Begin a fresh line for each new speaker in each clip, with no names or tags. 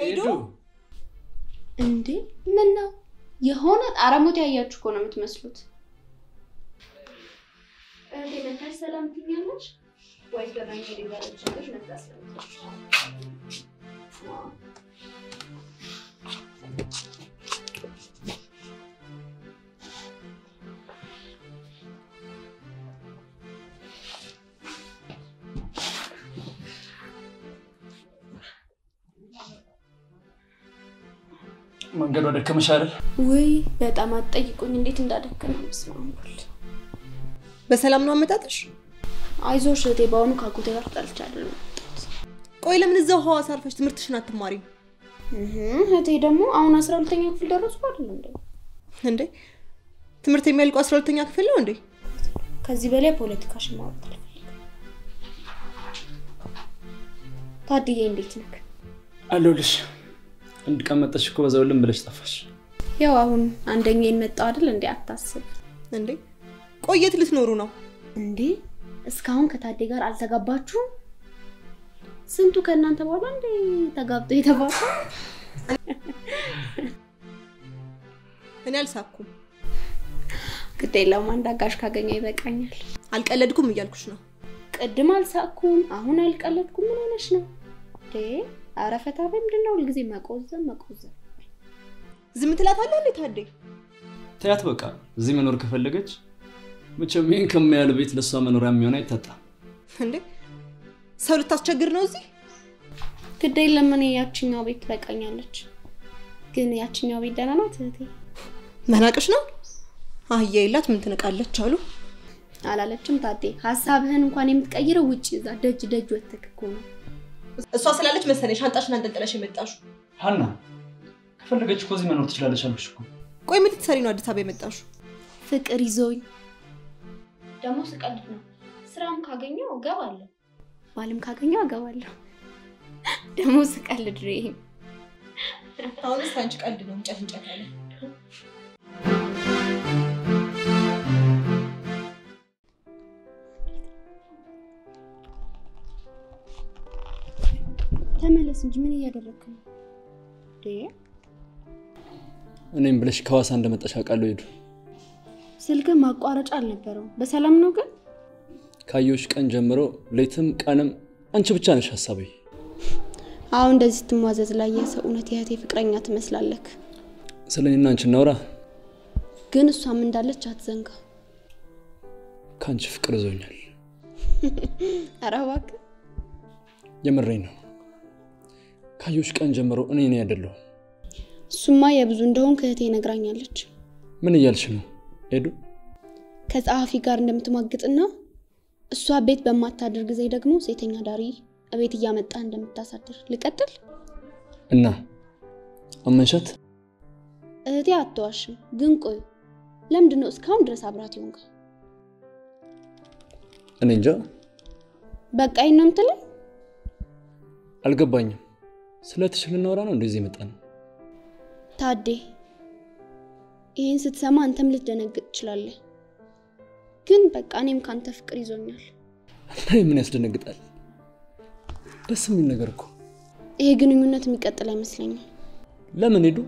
ሄዱ
እንዴ ምን ነው የሆነ ጣረሞት ያያችሁ እኮ ነው የምትመስሉት። እህቴ መታሽ ሰላም ትኛለች ወይስ በመንገድ ይዛለችልሽ መጣ ስለምትልሽ?
መንገዱ ደከመሽ አይደል?
ውይ በጣም አትጠይቁኝ እንዴት እንዳደከመ ስማሙል።
በሰላም ነው አመጣጥሽ?
አይዞሽ እህቴ በአሁኑ ከአጎቴ ጋር ተጣልቼ አይደለም የመጣሁት።
ቆይ ለምን እዛው ሐዋሳ አርፈሽ ትምህርትሽን አትማሪም
እህ እህቴ ደግሞ አሁን አስራ ሁለተኛ ክፍል ደረስኩ አይደል እንዴ?
እንዴ? ትምህርት የሚያልቀው አስራ ሁለተኛ ክፍል ነው እንዴ?
ከዚህ በላይ ፖለቲካሽን ማውራት አልፈልግም። ታድዬ እንዴት ነህ?
አለሁልሽ። አንድ ቀን መጣሽ እኮ በዛው ልም ብለሽ ጠፋሽ።
ያው አሁን አንደኛ የመጣው አይደል እንዴ? አታስብ
እንዴ? ቆየት ልትኖሩ ነው?
እንዴ እስካሁን ከታዴ ጋር አልተጋባችሁም? ስንቱ ከእናንተ በኋላ እንዴ ተጋብቶ የተባለ
እኔ አልሳኩም።
ግድ የለውም አንድ አጋዥ ካገኘ ይበቃኛል።
አልቀለድኩም እያልኩሽ ነው።
ቅድም አልሳቅኩም፣ አሁን አልቀለድኩም። ምን ሆነሽ ነው እንዴ? ኧረ ፈታ በይ። ምንድን ነው ሁልጊዜ መቆዘም መቆዘም?
ዝም ትላታለህ እንዴ ታዴ?
ተያት በቃ። እዚህ መኖር ከፈለገች መቼም ይህን ከሚያህል ቤት ለእሷ መኖሪያ የሚሆን አይታጣም።
እንዴ ሰው ልታስቸግር ነው እዚህ?
ግድ የለም እኔ ያችኛው ቤት ትበቃኛለች። ግን ያችኛው ቤት ደህና ናት እህቴ
መናቅሽ ነው? አህያ የላት ምን ትንቃለች አሉ።
አላለችም ታዴ። ሀሳብህን እንኳን የምትቀይረው ውጭ እዛ ደጅ ደጅ ወተክ እኮ ነው።
እሷ ስላለች መሰለኝ ሻንጣሽን አንጠልጥለሽ የመጣሽው።
ሀና ከፈለገች እኮ እዚህ መኖር ትችላለች አልኩሽ እኮ።
ቆይ ምን ልትሰሪ ነው አዲስ አበባ የመጣሽው?
ፍቅር ይዞኝ ደግሞ ስቀልድ ነው። ስራም ካገኘው እገባለሁ፣ ባልም ካገኘው እገባለሁ። ደግሞ ስቀልድ ነው ይሄ።
አሁንስ አንቺ ቀልድ ነው እንጨት እንጨት ያለ
ተመለስ እንጂ ምን እያደረግክ ነው? እንዴ
እኔም ብለሽ ከሐዋሳ እንደመጣሽ አውቃለሁ። ሄዱ
ስልክ ማቋረጫ አልነበረውም። በሰላም ነው ግን?
ካየሁሽ ቀን ጀምሮ ሌትም ቀንም አንቺ ብቻ ነሽ ሀሳቤ።
አሁን እንደዚህ ስትሟዘዝ ላይ የሰው እውነት የእህቴ ፍቅረኛ ትመስላለክ።
ስለ እኔና አንቺ እናውራ።
ግን እሷም እንዳለች አትዘንጋ።
ከአንቺ ፍቅር ይዞኛል።
ኧረ እባክህ
የምሬኝ ነው። ካየሁሽ ቀን ጀምሮ እኔ እኔ አይደለሁም።
እሱማ የብዙ እንደሆንክ እህቴ ነግራኛለች።
ምን እያልሽ ነው ሄዱ?
ከጸሐፊ ጋር እንደምትሟግጥና እሷ ቤት በማታድር ጊዜ ደግሞ ሴተኛ ዳሪ እቤት እያመጣ እንደምታሳድር ልቀጥል።
እና አመንሻት?
እህቴ አትዋሽም። ግን ቆይ ለምንድን ነው እስካሁን ድረስ አብራት ይሆንካ?
እኔ እንጃ
በቃ ይህን ነው የምትለኝ?
አልገባኝም። ስለ ትሽ ልናወራ ነው እንደዚህ የመጣ ነው?
ታዴ ይህን ስትሰማ አንተም ልትደነግጥ ትችላለህ። ግን በቃ እኔም ከአንተ ፍቅር ይዞኛል።
እና ምን ያስደነግጣል? ደስ የሚል ነገር እኮ።
ይሄ ግንኙነት የሚቀጥል አይመስለኝም።
ለምን ሄዱ?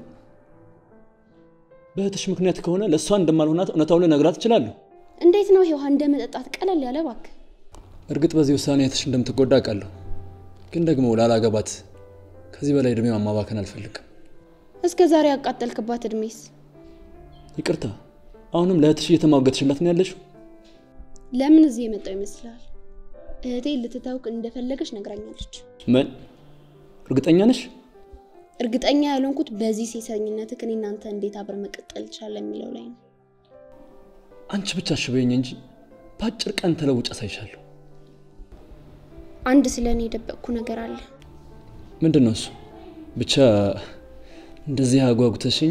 በእህትሽ ምክንያት ከሆነ ለእሷ እንደማልሆናት እውነታውን ልነግራት እችላለሁ።
እንዴት ነው ይሄ ውሃ እንደ መጠጣት ቀለል ያለ እባክህ።
እርግጥ በዚህ ውሳኔ እህትሽ እንደምትጎዳ አውቃለሁ። ግን ደግሞ ላላገባት ከዚህ በላይ እድሜ ማማባከን አልፈልግም።
እስከ ዛሬ ያቃጠልክባት እድሜስ
ይቅርታ፣ አሁንም ለእህትሽ እየተሟገትሽላት ነው ያለሽው?
ለምን እዚህ የመጣው ይመስላል? እህቴ ልትተውክ እንደፈለገች ነግራኛለች።
ምን? እርግጠኛ ነሽ?
እርግጠኛ ያልሆንኩት በዚህ ሴሰኝነትህ እኔ እናንተ እንዴት አብረን መቀጠል እንችላለን የሚለው ላይ ነው።
አንቺ ብቻ ሽበኝ እንጂ በአጭር ቀን ተለውጭ አሳይሻለሁ።
አንድ ስለ እኔ የደበቅኩ ነገር አለ።
ምንድን ነው እሱ? ብቻ እንደዚህ አጓጉተሽኝ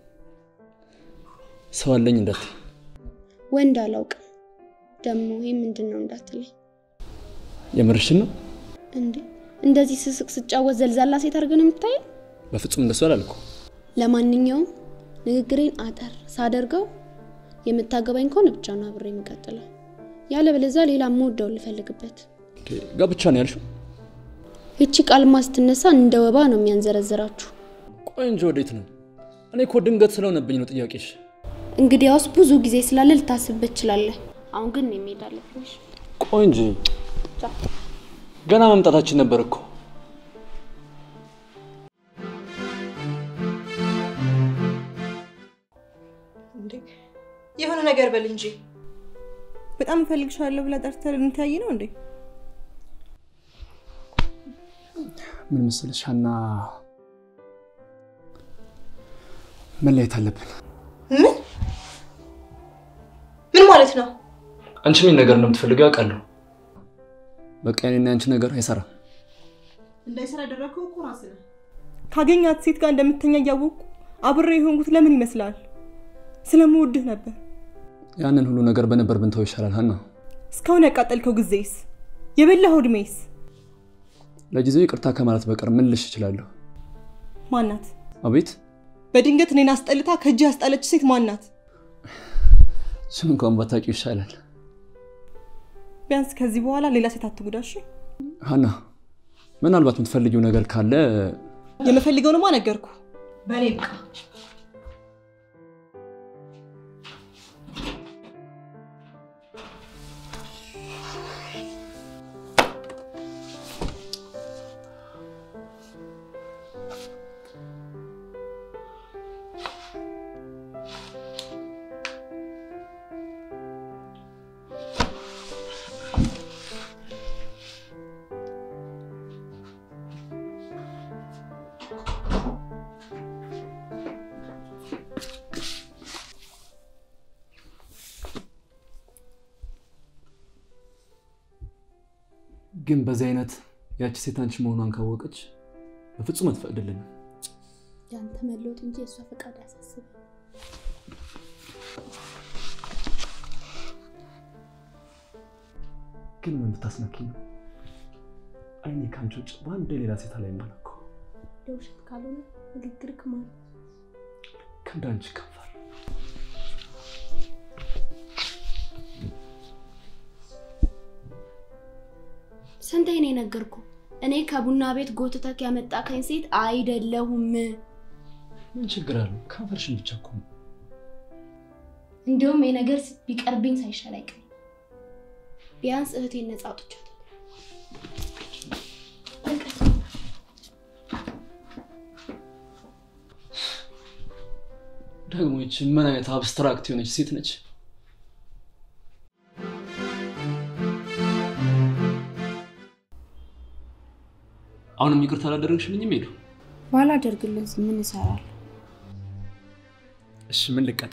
ሰው አለኝ እንዳትይ።
ወንድ አላውቅም። ደግሞ ይህ ምንድን ነው እንዳትለኝ።
የምርሽን ነው?
እንዴ እንደዚህ ስስቅ ስጫወት ዘልዛላ ሴት አድርገን የምታየኝ?
በፍጹም እንደሱ አላልኩ።
ለማንኛውም ንግግሬን አጠር ሳደርገው የምታገባኝ ከሆነ ብቻ ነው አብሬ የምቀጥለው። ያለበለዚያ ሌላ የምወደውን ልፈልግበት።
ጋብቻ ነው ያልሽው?
ይቺ ቃልማ ስትነሳ እንደ ወባ ነው የሚያንዘረዝራችሁ።
ቆይ እንጂ ወዴት ነው? እኔ እኮ ድንገት ስለሆነብኝ ነው ጥያቄሽ።
እንግዲያውስ ብዙ ጊዜ ስላለ ልታስብበት ትችላለህ። አሁን ግን እኔ መሄድ አለብኝ። እሺ?
ቆይ እንጂ ገና መምጣታችን ነበር እኮ።
እንዴ የሆነ ነገር በል እንጂ። በጣም እፈልግሻለሁ ብላ ጠርተህ ልንተያይ ነው እንዴ?
ምን መሰለሽ ሀና፣ መለየት አለብን።
ምን ምን ማለት ነው?
አንቺ ምን ነገር እንደምትፈልገው ያውቃለሁ። በቃ እኔና አንቺ ነገር አይሰራም።
እንዳይሰራ ያደረግከው እኮ ራስህ ነህ። ካገኛት ሴት ጋር እንደምተኛ እያወቅኩ አብሬ የሆንኩት ለምን ይመስላል? ስለምወድህ ነበር።
ያንን ሁሉ ነገር በነበር ብንተው ይሻላል ሀና።
እስካሁን ያቃጠልከው ጊዜስ፣ የበላኸው እድሜስ
ለጊዜው ይቅርታ ከማለት በቀር ምን ልሽ እችላለሁ?
ማናት?
አቤት
በድንገት እኔን አስጠልታ ከእጅ ያስጣለች ሴት ማናት?
እሱን እንኳን ባታውቂው ይሻላል
ቢያንስ ከዚህ በኋላ ሌላ ሴት አትጉዳሽ።
ሀና። ምናልባት የምትፈልጊው ነገር ካለ
የምፈልገውንማ ነገርኩ። በእኔ ብቃ።
ግን በዚህ አይነት ያቺ ሴት አንቺ መሆኗን ካወቀች በፍጹም አትፈቅድልንም።
ያንተ መለወጥ እንጂ የእሷ ፈቃድ ያሳስብ።
ግን ምን ብታስነኪ ነው አይኔ ከአንቺ ውጭ በአንድ ሌላ ሴት ላይ ማለኮ
ለውሸት ካልሆነ ንግግር ክማል
ከእንዳንቺ ከንፈር
ስንቴ ነው የነገርኩ? እኔ ከቡና ቤት ጎትተክ ያመጣከኝ ሴት አይደለሁም።
ምን ችግር አለው? ከንፈርሽን ብቻ እኮ ነው።
እንዲሁም የነገር ቢቀርብኝ ሳይሻል አይቀርም። ቢያንስ እህቴን ነፃ አውጥቻታለሁ።
ደግሞ ይቺ ምን አይነት አብስትራክት የሆነች ሴት ነች? አሁንም ይቅርታ አላደረግሽልኝም ሄዱ።
ባላደርግልህ ምን እሰራለሁ?
እሺ ምን ልቀጣ?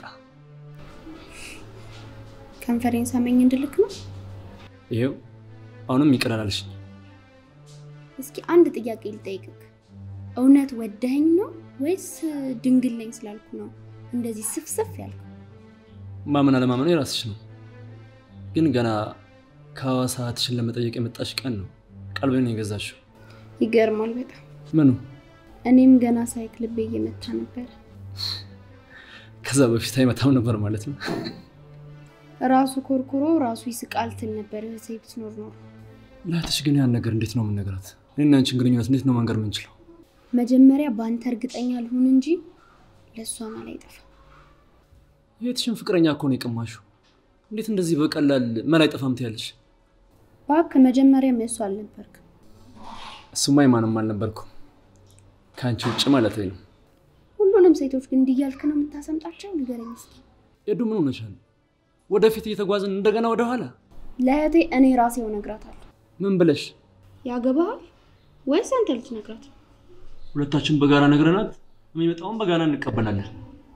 ከንፈሬን ሰመኝ እንድልክ ነው?
ይሄው አሁንም ይቅር አላለሽኝ።
እስኪ አንድ ጥያቄ ልጠይቅክ። እውነት ወደኸኝ ነው ወይስ ድንግል ነኝ ስላልኩ ነው እንደዚህ ስፍስፍ ያልኩ?
ማመን አለማመኑ የራስሽ ነው። ግን ገና ከሐዋሳ እህትሽን ለመጠየቅ የመጣሽ ቀን ነው ቀልቤን የገዛሽው።
ይገርማል በጣም።
ምኑ?
እኔም ገና ሳይክ ልቤ እየመታ ነበር።
ከዛ በፊት አይመታም ነበር ማለት ነው።
ራሱ ኮርኩሮ ራሱ ይስቃል ትል ነበር እህቴ ብትኖር ኖሮ።
ለእህትሽ ግን ያን ነገር እንዴት ነው የምንነግራት? እኔና አንቺን ግንኙነት እንዴት ነው መንገር የምንችለው?
መጀመሪያ በአንተ እርግጠኛ ልሁን እንጂ ለእሷ ማል አይጠፋም።
የእህትሽን ፍቅረኛ እኮ ነው የቀማሽው። እንዴት እንደዚህ በቀላል መላ አይጠፋም ትያለሽ?
እባክህ መጀመሪያም የእሱ አልነበርክ።
እሱማ የማንም አልነበርኩም ከአንቺ ውጭ ማለት ነው።
ሁሉንም ሴቶች ግን እንዲህ እያልክ ነው የምታሰምጣቸው? ንገረኝ እስኪ።
ኤዱ ምን ሆነሻል? ወደፊት እየተጓዝን እንደገና ወደኋላ
ለእህቴ እኔ ራሴው እነግራታለሁ።
ምን ብለሽ?
ያገባሃል ወይስ አንተ ልትነግራት?
ሁለታችን በጋራ ነግረናት የሚመጣውን በጋራ እንቀበላለን።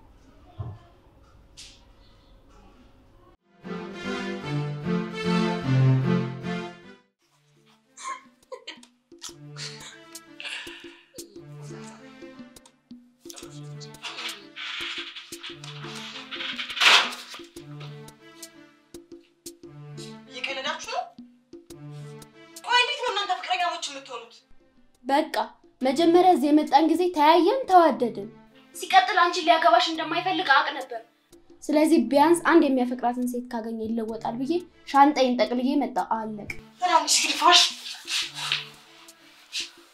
እየቀለዳችሁ ነው? ቆይ እንዴት ነው እናንተ ፍቅረኛሞች የምትሆኑት?
በቃ መጀመሪያ እዚህ የመጣን ጊዜ ተያየን፣ ተዋደድን። ሲቀጥል አንቺን ሊያገባሽ እንደማይፈልግ አውቅ ነበር። ስለዚህ ቢያንስ አንድ የሚያፈቅራትን ሴት ካገኘ ይለወጣል ብዬ ሻንጣዬን ጠቅልዬ መጣ። አለቅ
ትናንሽ ግልፋሽ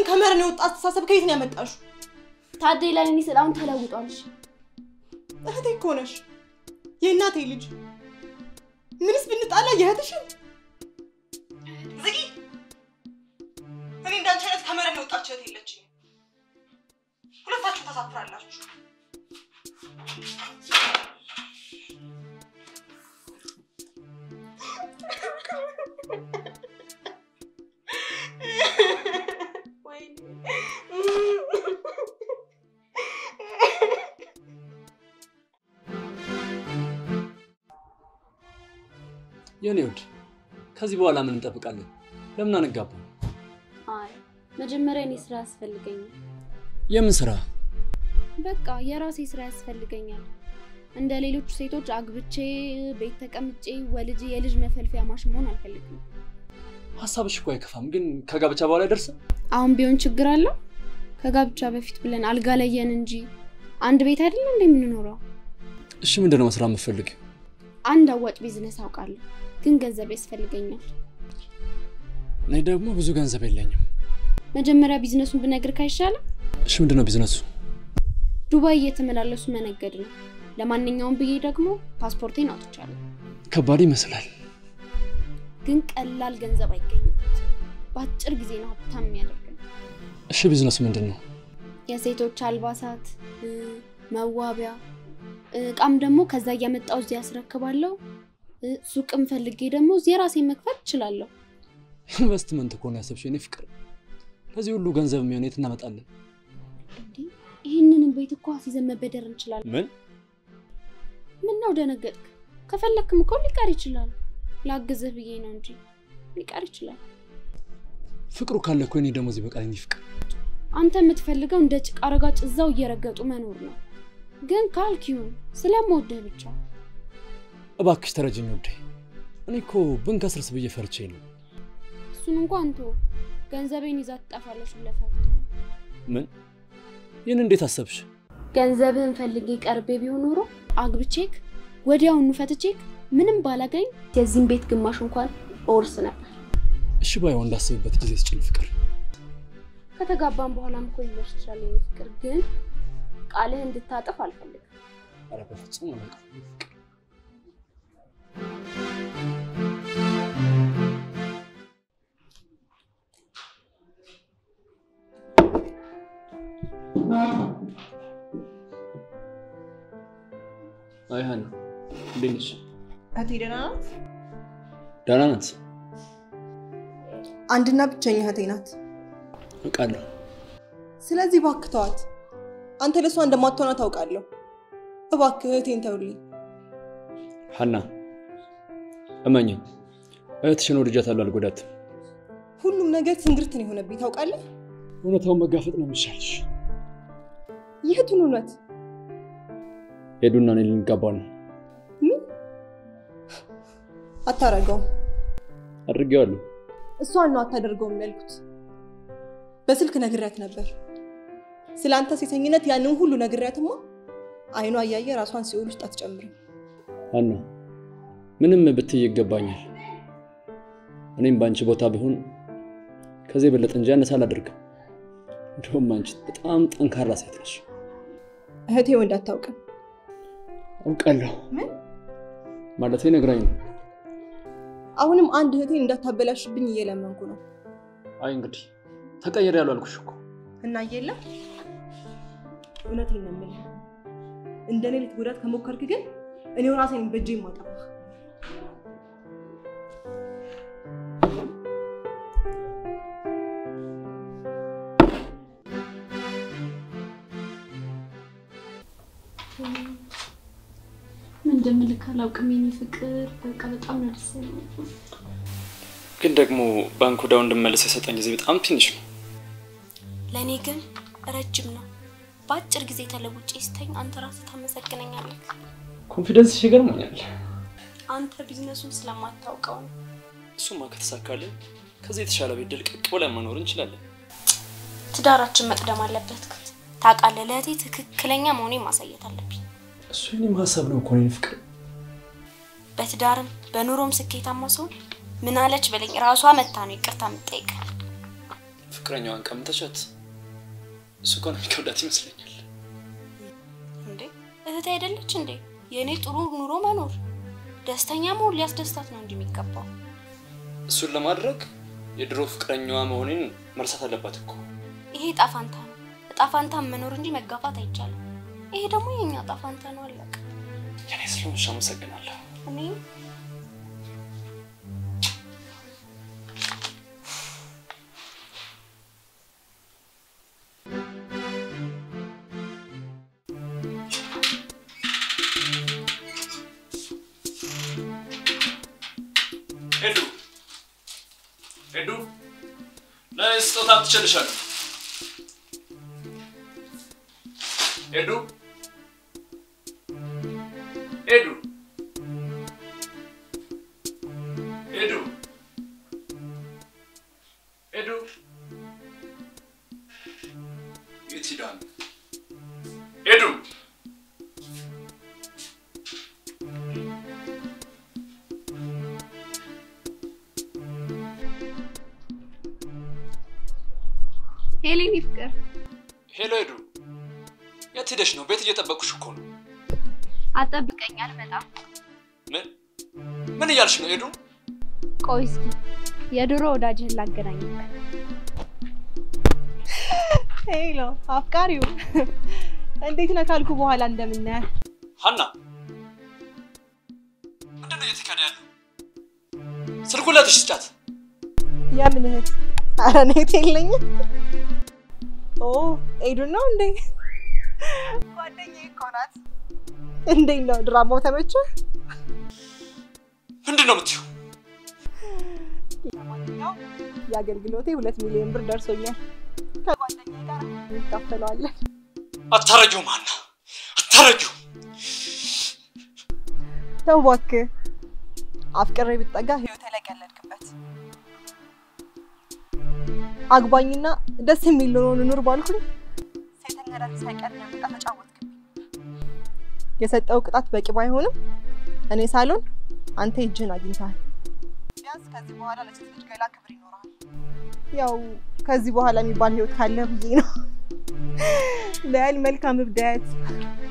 ይህንን ከመረን የወጣ አስተሳሰብ ከየት ነው ያመጣሽው?
ታዴ ለኔ ስለ አሁን ተለውጧል። እሺ
እህቴ እኮ ነሽ፣ የእናቴ ልጅ። ምንስ ብንጣላ የእህትሽን ዝጊ። እኔ እንዳንቺ አይነት ከመረን የወጣች እህት የለችኝም። ሁለታችሁ ታሳፍራላችሁ።
የኔ ውድ ከዚህ በኋላ ምን እንጠብቃለን? ለምን አንጋባ?
አይ መጀመሪያ እኔ ስራ ያስፈልገኛል።
የምን ስራ?
በቃ የራሴ ስራ ያስፈልገኛል። እንደ ሌሎቹ ሴቶች አግብቼ ቤት ተቀምጬ ወልጄ የልጅ መፈልፊያ ማሽን መሆን አልፈልግም።
ሀሳብሽ እኮ አይከፋም፣ ግን ከጋብቻ በኋላ አይደርስም?
አሁን ቢሆን ችግር አለው? ከጋብቻ በፊት ብለን አልጋ ለየን እንጂ አንድ ቤት አይደለም እንደ የምንኖረው።
እሺ ምንድነው መስራት የምትፈልጊው?
አንድ አዋጭ ቢዝነስ አውቃለሁ፣ ግን ገንዘብ ያስፈልገኛል።
እኔ ደግሞ ብዙ ገንዘብ የለኝም።
መጀመሪያ ቢዝነሱን ብነግርህ አይሻልም?
እሺ ምንድነው ቢዝነሱ?
ዱባይ እየተመላለሱ መነገድ ነው። ለማንኛውም ብዬ ደግሞ ፓስፖርቴን አውጥቻለሁ፣
ከባድ ይመስላል።
ግን ቀላል ገንዘብ አይገኝበት። በአጭር ጊዜ ነው ሀብታም የሚያደርገን።
እሺ ቢዝነሱ ምንድን ነው?
የሴቶች አልባሳት፣ እ፣ መዋቢያ እቃም ደግሞ ከዛ እያመጣው እዚህ ያስረክባለሁ። እ፣ ሱቅም ፈልጌ ደግሞ እዚህ የራሴን መክፈት እችላለሁ።
ኢንቨስትመንት እኮ ነው ያሰብሽው የኔ ፍቅር። ለዚህ ሁሉ ገንዘብ የሚሆን የት እናመጣለን?
እንዲህ ይህንንም ቤት እኮ አስይዘን መበደር እንችላለን።
ምን
ምን ነው ደነገጥክ? ከፈለክም እኮ ሊቀር ይችላል። ላግዝህ ብዬ ነው እንጂ ሊቀር ይችላል።
ፍቅሩ ካለ እኮ የኔ ደሞዝ ይበቃል የኔ ፍቅር።
አንተ የምትፈልገው እንደ ጭቃ ረጋጭ እዛው እየረገጡ መኖር ነው። ግን ካልክ ይሁን፣ ስለምወድህ ብቻ።
እባክሽ ተረጅኝ ውዴ። እኔ እኮ ብንከስርስ ብዬ ፈርቼ ነው።
እሱን እንኳን ተወው፣ ገንዘቤን ይዛ ትጠፋለች ብለህ ፈርተህ ነው።
ምን ይህን እንዴት አሰብሽ?
ገንዘብህን ፈልጌ ቀርቤ ቢሆን ኖሮ አግብቼክ ወዲያውኑ ፈትቼክ ምንም ባላገኝ የዚህም ቤት ግማሽ እንኳን እወርስ ነበር።
እሺ ባይሆን እንዳስብበት ጊዜ ስጭኝ ፍቅር።
ከተጋባን በኋላም እኮ ሊደርስ ይችላል የኔ ፍቅር፣ ግን ቃልህ እንድታጥፍ አልፈልግም።
ኧረ በፍጹም አላውቅም የኔ ፍቅር። አይ ሀና እንዴት ነሽ?
እህቴ ደህና ናት?
ደህና ናት።
አንድና ብቸኛ እህቴ ናት።
አውቃለሁ።
ስለዚህ እባክህ ተዋት። አንተ ለእሷ እንደማትሆና ታውቃለሁ። እባክህ እህቴን ተውልኝ።
ሀና እመኝም እህትሽን ወድጃታለሁ፣ አልጎዳትም።
ሁሉም ነገር ትንግርት ነው የሆነብኝ ታውቃለህ።
እውነታውን መጋፈጥ ነው የሚሻልሽ።
ይህቱን እውነት
ሄዱና እኔ ልንጋባ ነው።
ምን አታረገውም?
አድርጌዋለሁ።
እሷን ነው አታደርገውም ያልኩት። በስልክ ነግሬያት ነበር ስለ አንተ ሴተኝነት። ያንን ሁሉ ነግሬያትማ አይኗ እያየ ራሷን ሲኦል ውስጥ አትጨምርም።
ሀና ምንም ብትይ ይገባኛል። እኔም በአንቺ ቦታ ብሆን ከዚህ የበለጠ እንጂ ያነሰ አላደርግም። እንዲሁም አንቺ በጣም ጠንካራ ሴት ነሽ።
እህቴ ወንድ አታውቅም።
አውቃለሁ
ምን
ማለት ነግራኝ ነው።
አሁንም አንድ እህቴን እንዳታበላሽብኝ እየለመንኩ ነው።
አይ እንግዲህ ተቀየር ያሉ አልኩሽ እኮ።
እና የለም እውነቴን ነው የምልህ። እንደ እኔ ልትጎዳት ከሞከርክ ግን እኔው ራሴን በእጄ የማጠፋህ።
ምን እንደምልክ አላውቅም የኔ ፍቅር። በቃ በጣም ነው ደስ ያለኝ።
ግን ደግሞ ባንክ ወዳው እንድመለስ የሰጠኝ ጊዜ በጣም ትንሽ ነው።
ለእኔ ግን ረጅም ነው። በአጭር ጊዜ ተለውጬ ስተኝ አንተ ራስህ ታመሰግነኛለህ።
ኮንፊደንስ ይገርመኛል።
አንተ ቢዝነሱን ስለማታውቀው ነው።
እሱማ ከተሳካልን ከዚህ የተሻለ ቤት ድልቅቅ ብለን መኖር እንችላለን።
ትዳራችን መቅደም አለበት። ታውቃለህ፣ ለእህቴ ትክክለኛ መሆኔን ማሳየት አለብኝ።
እሱ የኔም ሀሳብ ነው እኮ የኔ ፍቅር።
በትዳርም በኑሮም ስኬታማ ሰው ምን አለች በለኝ ራሷ መታ ነው ይቅርታ የምጠይቀን።
ፍቅረኛዋን ቀምተሻት እሱ እኮ ነው የሚከብዳት ይመስለኛል።
እንዴ እህት አይደለች እንዴ? የእኔ ጥሩ ኑሮ መኖር ደስተኛ መሆን ሊያስደስታት ነው እንጂ የሚገባው።
እሱን ለማድረግ የድሮ ፍቅረኛዋ መሆኔን መርሳት አለባት እኮ።
ይሄ ጣፋንታ ነው። ጣፋንታን መኖር እንጂ መጋፋት አይቻልም። ይሄ ደግሞ የኛ ጣፋንታ ነው። አለቀ።
የኔ ስለሆንሽ አመሰግናለሁ።
እኔም
ሄዱ ሄዱ ለስጦታ ትችልሻለሁ። ሄዱ ሄዱ ሄዱ ሄዱ የት ሄዳ ነው? ሄዱ
ሄሌኒ ፍቅር
ሄሎ ሄዱ የት ሄደሽ ነው? ቤት እየጠበቁሽ እኮ ነው።
አጠብቀኛል በጣም
ምን ምን እያልሽ ነው ሄዱ?
ቆይ እስኪ የድሮ ወዳጅህን ላገናኝ።
ሄሎ አፍቃሪው እንዴት ነህ ካልኩ በኋላ እንደምናያል
ሀና ምንድን ነው እየተካሄደ ያለው? ስልኩን ለትሽ ስጫት።
የምን እህት? ኧረ እኔ እህት የለኝም። ኦ ኤዱን ነው እንዴ? ጓደኛዬ እኮ ናት። እንዴት ነው ድራማው ተመቸ?
ምንድን ነው የምትይው?
ለማንኛውም የአገልግሎቴ ሁለት ሚሊዮን ብር ደርሶኛል። ከጓደኛዬ ጋር እንካፈለዋለን።
አታረጊውም ሀና አታረጊውም።
ተው እባክህ፣ አፍቅሬ ብትጠጋ ህይወቴ ላይ ቀለድክበት። አግባኝና ደስ የሚል ኑሮ እንኑር ባልኩኝ ሴተኛ አዳሪ ሳይቀር ያመጣ ተጫወትክብኝ። የሰጠው ቅጣት በቂ ባይሆንም እኔ ሳሎን አንተ እጅህን አግኝተሃል። ቢያንስ ከዚህ በኋላ ለሴት ልጅ ገላ ክብር ይኖራል። ያው ከዚህ በኋላ የሚባል ህይወት ካለ ብዬ ነው። በል መልካም እብደት።